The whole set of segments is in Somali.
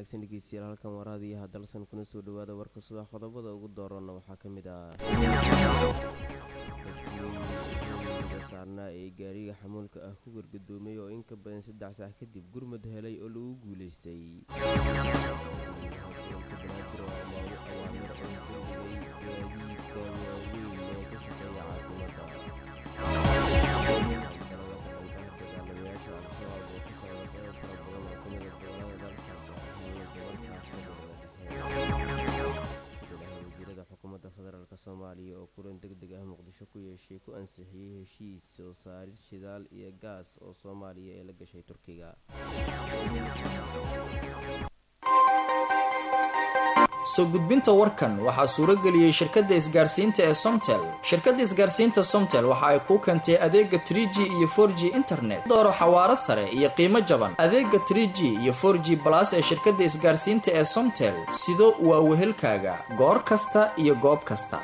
wanaagsan dhegeystayaal halkan waraadiyaha dalsan kuna soo dhawaada warka subax qodobada ugu doorana waxaa ka mid ah saarnaa ee gaariga xamuulka ah ku gargadoomay oo in ka badan saddex sax kadib gurmad helay oo lagu guuleystay gaadiidka waaweyn ee ka shaqeeya caasimada dagaalamayaasha al-shabaab oo ka socda qeyb fara badan oo kamid a gobolada dalka gobolka shabeellada dhexe wasiirada xukuumadda federaalk soomaaliya oo kulan deg deg ah muqdisho ku yeeshay ku ansixiyey heshiis soo saarid shidaal iyo gaas oo soomaaliya ee la gashay turkiga soo gudbinta warkan waxaa suuro geliyey shirkadda isgaarsiinta ee somtel shirkadda isgaarsiinta somtel waxa ay kuu keentay adeega trie g iyo for g internet dooro xawaaro sare iyo qiimo jaban adeega trie g iyo for g balas ee shirkadda isgaarsiinta ee somtel sido waa wehelkaaga goor kasta iyo goob kasta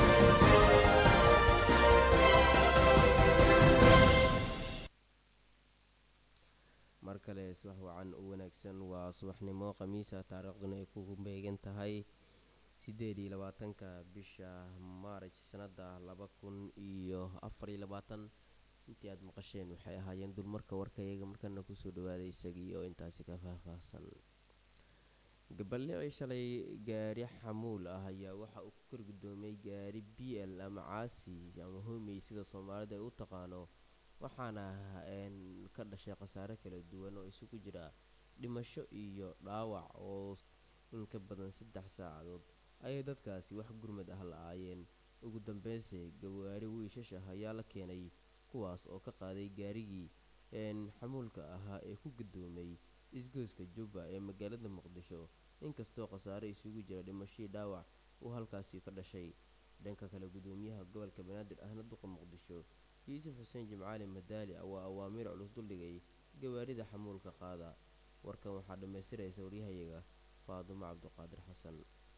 mar kale subax wacan u wanaagsan waa subaxnimo khamiisa taariikhduna ay ku beegan tahay sideed iyo labaatanka bisha maaraj sanada laba kun iyo afar iyo labaatan intii aada maqasheen waxay ahaayeen dulmarka warkayaga markana kusoo dhawaaday isagii oo intaasi ka faahfaahsan gaballicii shalay gaari xamuul ah ayaa waxa uu ku korgudoomay gaari b l ama caasi ama homey sida soomaalida ay u taqaano waxaana ka dhashay khasaare kala duwan oo isugu jira dhimasho iyo dhaawac oo in ka badan saddex saacadood ayay dadkaasi wax gurmad ah la-aayeen ugu dambeynse gawaari wiishash ah ayaa la keenay kuwaas oo ka qaaday gaarigii xamuulka ahaa ee ku gadoomay isgoyska jubba ee magaalada muqdisho inkastoo khasaare isugu jira dhimashadii dhaawac uu halkaasi ka dhashay dhanka kale gudoomiyaha gobolka banaadir ahna duqa muqdisho yuusuf xuseen jimcaali madaali waa awaamiir culus duldhigay gawaarida xamuulka qaada warkan waxaa dhammaystiraysa waryahayaga faadumo cabduqaadir xasan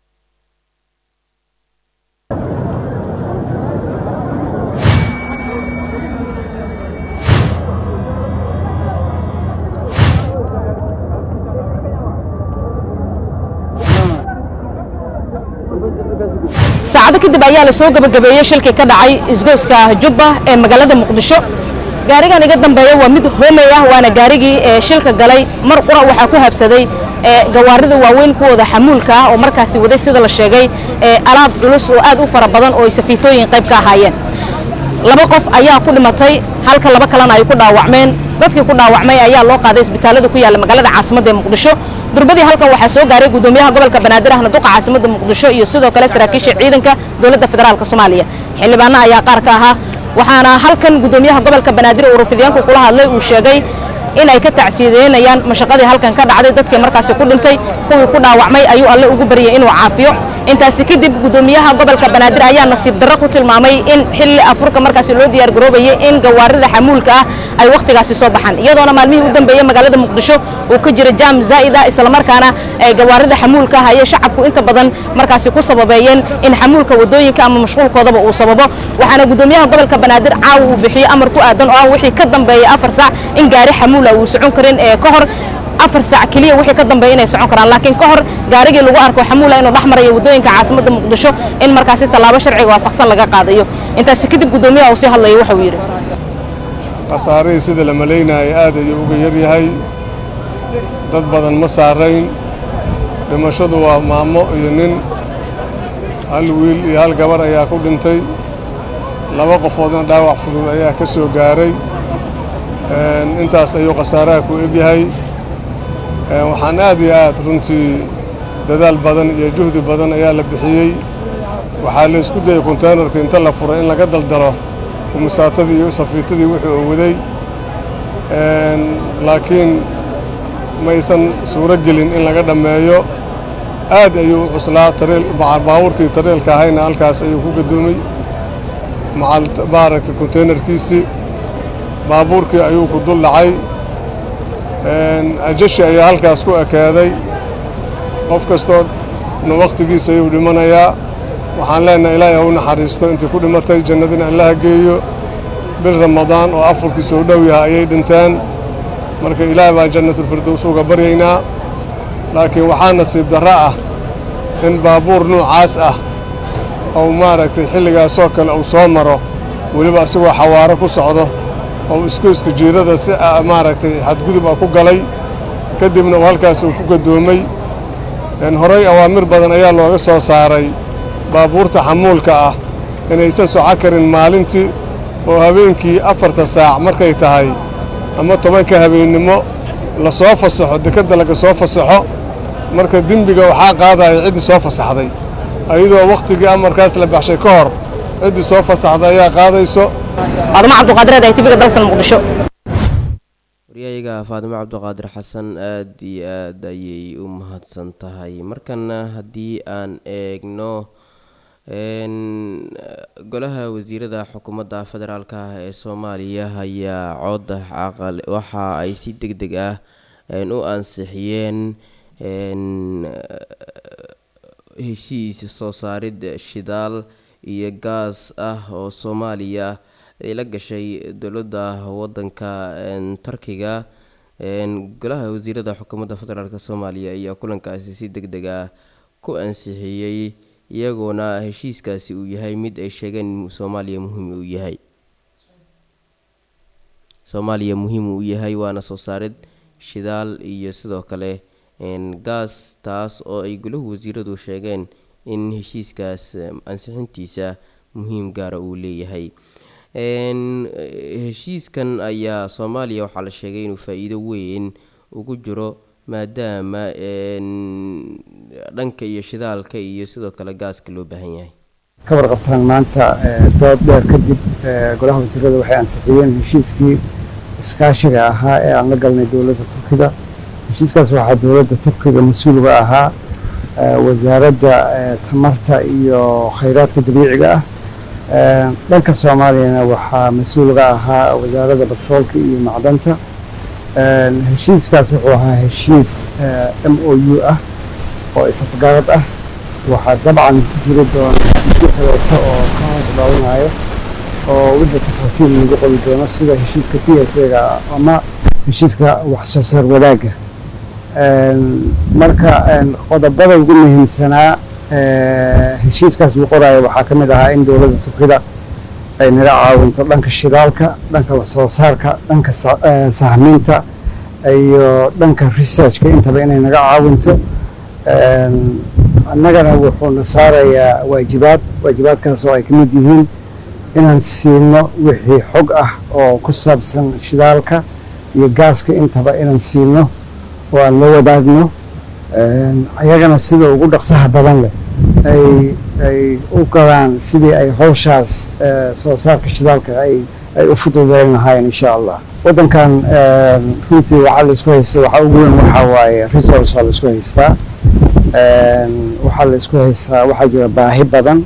saacado kadib ayaa la soo gabagabeeyey shilkii ka dhacay isgoyska jubba ee magaalada muqdisho gaarigan iga dambeeya waa mid hoomey ah waana gaarigii ee shilka galay mar qura waxaa ku habsaday gawaarida waaweyn kuwooda xamuulka ah oo markaasi waday sida la sheegay alaab culus oo aad u fara badan oo ay safiitooyin qayb ka ahaayeen laba qof ayaa ku dhimatay halka laba kalena ay ku dhaawacmeen dadkii ku dhaawacmay ayaa loo qaaday isbitaalada ku yaalla magaalada caasimadda ee muqdisho durbadii halkan waxaa soo gaaray gudoomiyaha gobolka banaadir ahna duqa caasimadda muqdisho iyo sidoo kale saraakiisha ciidanka dowladda federaalk soomaaliya xildhibaano ayaa qaar ka ahaa waxaana halkan gudoomiyaha gobolka banaadir uu rafidyaanku kula hadlay uu sheegay in ay ka tacsiideynayaan mashaqadii halkan ka dhacday dadkii markaasi ku dhintay kuwii ku dhaawacmay ayuu alle ugu baryay inuu caafiyo intaasi kadib gudoomiyaha gobolka banaadir ayaa nasiib darro ku tilmaamay in xilli afurka markaasi loo diyaar garoobayay in gawaarida xamuulka ah ay wakhtigaasi soo baxaan iyadoona maalmihii u dambeeyey magaalada muqdisho uu ka jira jaam zaa'ida islamarkaana gawaarida xamuulka ah ayay shacabku inta badan markaasi ku sababeeyeen in xamuulka wadooyinka ama mashquulkoodaba uu sababo waxaana gudoomiyaha gobolka banaadir caawa uu bixiyey amar ku aadan oo ah wixii ka dambeeyey afar saac in gaari xamuula uu socon karin ee ka hor afar saac keliya wixii ka dambeeya inay socon karaan laakiin ka hor gaarigii lagu arko xamuula inuu dhex marayo waddooyinka caasimadda muqdisho in markaasi tallaabo sharciga waafaqsan laga qaadayo intaasi kadib gudoomiyaha uu sii hadlayay waxauu yidhi khasaarihii sida la malaynayay aad ayuu uga yar yahay dad badan ma saarayn dhimashadu waa maamo iyo nin hal wiil iyo hal gabar ayaa ku dhintay laba qofoodna dhaawac fudud ayaa ka soo gaaray intaas ayuu khasaaraha ku egyahay waxaan aad iyo aad runtii dadaal badan iyo juhdi badan ayaa la bixiyey waxaa la isku dayay konteynerka inta la furay in laga daldalo kumisaatadii iyo safiitadii wuxuu u waday laakiin maysan suuro gelin in laga dhammeeyo aad ayuu u cuslaa baabuurkii tareelka ahayna halkaas ayuu ku gadoomay maaragtay konteynerkiisii baabuurkii ayuu ku dul dhacay ajashi ayaa halkaas ku ekaaday qof kastoo na wakhtigiisa ayuu dhimanayaa waxaan leenahay ilaahay ha u naxariisto intii ku dhimatay jannadina allaha geeyo bil ramadaan oo afurkii soo dhow yahay ayay dhinteen marka ilaahay baan jannatulfirdows uga baryaynaa laakiin waxaa nasiib darro ah in baabuur nuucaas ah ou maaragtay xilligaasoo kale uu soo maro weliba isagoo xawaaro ku socdo oo iskooska jiirada si maaragtay xadgudub ah ku galay kadibna uu halkaas uu ku gaddoomay horey awaamir badan ayaa looga soo saaray baabuurta xamuulka ah inaysan soco karin maalintii oo habeenkii afarta saac markay tahay ama tobanka habeennimo la soo fasaxo dekedda laga soo fasaxo marka dembiga waxaa qaadaya ciddii soo fasaxday ayadoo wakhtigii amarkaas la baxshay ka hor ciddii soo fasaxday ayaa qaadayso faadimo cabduqaadireed ay tibiga dalsan muqdisho waryayaga faadimo cabdiqaadir xasan aada iyo aad ayay u mahadsan tahay markana haddii aan eegno golaha wasiirada xukuumadda federaalk ah ee soomaaliya ayaa cooda caqal waxa ay si deg deg ah u ansixiyeen heshiis soo saarid shidaal iyo gaas ah oo soomaaliya ay la gashay dowladda wadanka turkiga golaha wasiirada xukuumadda federaalk soomaaliya ayaa kulankaasi si deg deg ah ku ansixiyey iyagoona heshiiskaasi uu yahay mid ay sheegeen in soomaaliya muhiim uu yahay soomaaliya muhiim uu yahay waana soo saarid shidaal iyo sidoo kale gaas taas oo ay golahu wasiiradu sheegeen in heshiiskaas ansixintiisa muhiim gaara uu leeyahay heshiiskan ayaa soomaaliya waxaa la sheegay inuu faa-iido weyn ugu jiro maadaama dhanka iyo shidaalka iyo sidoo kale gaaska loo baahan yahay ka warqabtaan maanta dood dheer kadib golaha wasiirada waxay ansixiyeen heshiiskii iskaashiga ahaa ee aan la galnay dowladda turkiga heshiiskaas waxaa dowladda turkiga mas-uulga ahaa wasaaradda tamarta iyo khayraadka dabiiciga ah dhanka soomaaliyana waxaa mas-uulga ahaa wasaaradda batroolka iyo macdanta heshiiskaas wuxuu ahaa heshiis m o u ah oo isafgarad ah waxaa dabcan ku jiri doona heshiisyo kaleeto oo ka hoos dhaawanayo oo wixii tafaasiil lagu qoli doono sida heshiiska p s ga ama heshiiska wax soo saar wadaagga marka qodobada ugu muhiimsanaa heshiiskaas uu qoraayo waxaa ka mid ahaa in dowladda turkida ay naga caawinto dhanka shidaalka dhanka wax soo saarka dhanka sahminta iyo dhanka researchka intaba inay naga caawinto annagana wuxuuna saarayaa waajibaad waajibaadkaas oo ay ka mid yihiin inaan siino wixii xog ah oo ku saabsan shidaalka iyo gaaska intaba inaan siino oo aan la wadaagno ayagana sida ugu dhaqsaha badan leh ay ay u galaan sidii ay howshaas soo saarka shidaalka ay ay u fududeyn lahaayeen insha allah waddankan runtii waxaa la isku haysta waxaa ugu weyn waxaa waaye resource waa la isku haystaa waxaa la isku haystaa waxaa jira baahi badan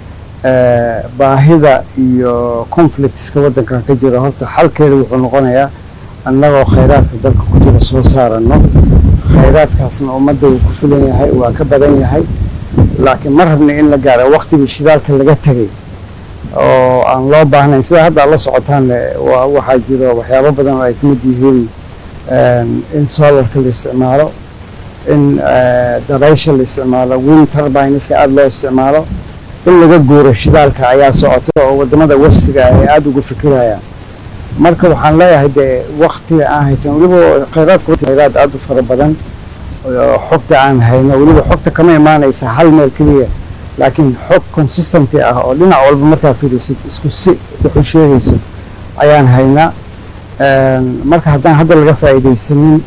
baahida iyo conflictska waddankan ka jira horta xalkeeda wuxuu noqonayaa annagoo khayraadka dalka ku jira soo saarano khayraadkaasna ummadda wuu ku filan yahay waa ka badan yahay laakiin ma rabna in la gaaro waktigii shidaalka laga tegay oo aan loo baahnayn sida hadda ad la socotaan waxaa jiro waxyaabo badan oo ay ka mid yihiin in solarka la isticmaalo in dabaysha la isticmaalo wind turbineska aada loo isticmaalo in laga guuro shidaalka ayaa socoto oo wadamada westiga ay aada ugu fikirayaan marka waxaan leeyahay dee waktiga aan haysan weliba khayraadka khayraad aada u fara badan xogta aan hayno weliba xogta kama imaanaysa hal meel keliya laakiin xog consistenty ah oo dhinac walba markaa fiirisid isku si wuxuu sheegayso ayaan haynaa marka haddaan hadda laga faa'iidaysanin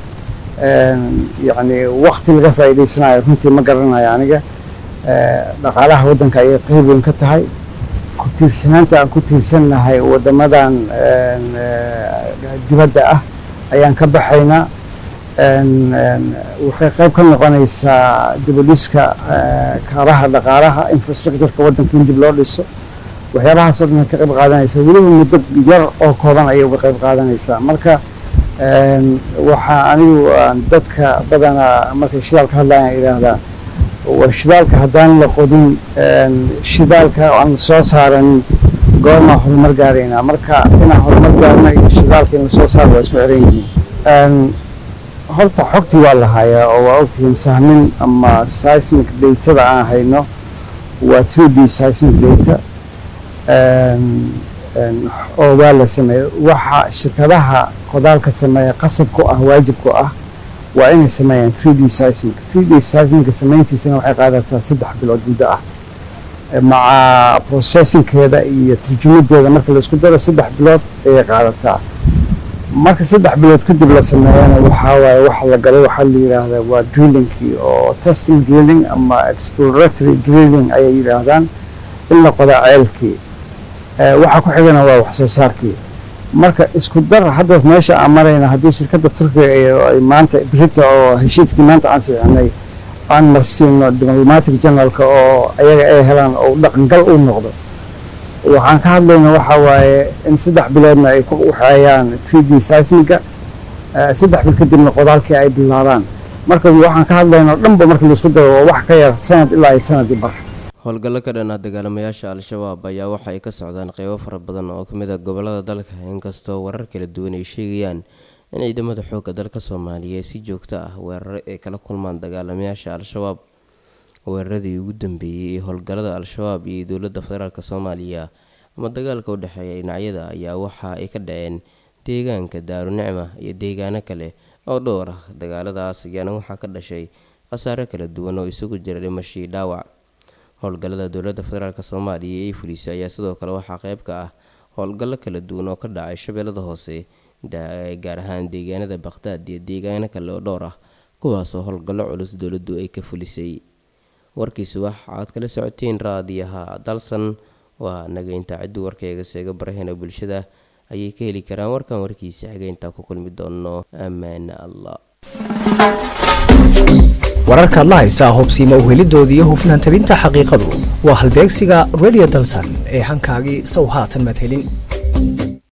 yacni wakti laga faa'iidaysanayo runtii ma garanayo aniga dhaqaalaha waddanka ayay qeyb weyn ka tahay ku tiirsanaanta aan ku tiirsannahay waddamadan dibadda ah ayaan ka baxaynaa waxay qayb ka noqonaysaa dibudhiska kaaraha dhaqaalaha infrastructureka waddanka in dib loo dhiso waxyaabahaas oo dhan ka qayb qaadanaysa weliba muddo yar oo kooban ayay uga qayb qaadanaysaa marka waxaa anigu dadka badanaa markay shidaalka hadlayaan idhaahdaa war shidaalka haddaan la qodin shidaalka aan soo saaranin goormaa horumar gaaraynaa marka inaan horumar gaarno iyo shidaalka in lasoo saaro waa isku xiran yihiin horta xogtii waa la hayaa oo waa ogtihiin sahmin ama seismic datada aan hayno waa 2d seismic data Een, een, oo waa la sameeyey waxa shirkadaha qodaalka sameeya qasab ku ah waajib ku ah waa inay sameeyaan 3d seismic 3d seismic samayntiisana waxay qaadataa saddex bilood muddo ah Eh, maca processingkeeda iyo tarjumadeeda marka la isku daro saddex bilood ayay qaadataa marka saddex bilood kadib la sameeyana waxaa waaye waxa la galay waxaa la yidhaahdaa waa drillingkii oo testing drilling ama exploratory drilling ayay yidhaahdaan in la qodaa ceelkii Eh, waxa ku xigana waa wax soo saarkii marka isku dar hadda meesha aan marayna haddii shirkadda turkiga ay ay maanta brita oo heshiiskii maanta aan saxinay aan marsiino diplomatic generalka oo ayaga ay helaan oo dhaqangal u noqdo waxaan ka hadlayna waxa waaye in saddex biloodna ay ku waxeeyaan 3d seismiga eh, saddex bil kadibna qodaalkii ay bilaabaan marka waxaan ka hadlayna oo dhanba marka laisku daro waa wax ka yar sanad ilaa ay sanadii bar howlgallo ka dhan ah dagaalamayaasha al-shabaab ayaa waxa ay ka socdaan qeybo fara badan oo kamid a gobolada dalka inkastoo warar kala duwan ay sheegayaan in ciidamada xoogga dalka soomaaliya si joogto ah weeraro ay kala kulmaan dagaalamayaasha al-shabaab weeraradii ugu dambeeyey ee howlgallada al-shabaab iyo dowladda federaalk soomaaliya ama dagaalka u dhexeeya dhinacyada ayaa waxa ay ka dhaceen deegaanka daarunicma iyo deegaano kale oo dhowr ah dagaaladaas ayaana waxaa ka dhashay khasaare kala duwan oo isugu jira dhimashii dhaawac howlgallada dowladda federaalk soomaaliya ee fulisay ayaa sidoo kale waxaa qeyb ka ah howlgallo kala duwan oo ka dhacay shabeellada hoose da- gaar ahaan deegaanada baqhdaad iyo deegaano kale oo dhowr ah kuwaasoo howlgallo culus dowladdu ay ka fulisay warkiisu waxa aad kala socoteen raadiyaha dalsan waa nageynta ciddu warkayga seega baraheena bulshada ayay ka heli karaan warkan warkiisa xigeynta ku kulmi doono ammaane allah wararkaad la haysaa hubsiima uhelidooda iyo hufnaan tabinta xaqiiqadu waa halbeegsiga radio dalsan ee hankaagii sow haatan madhelin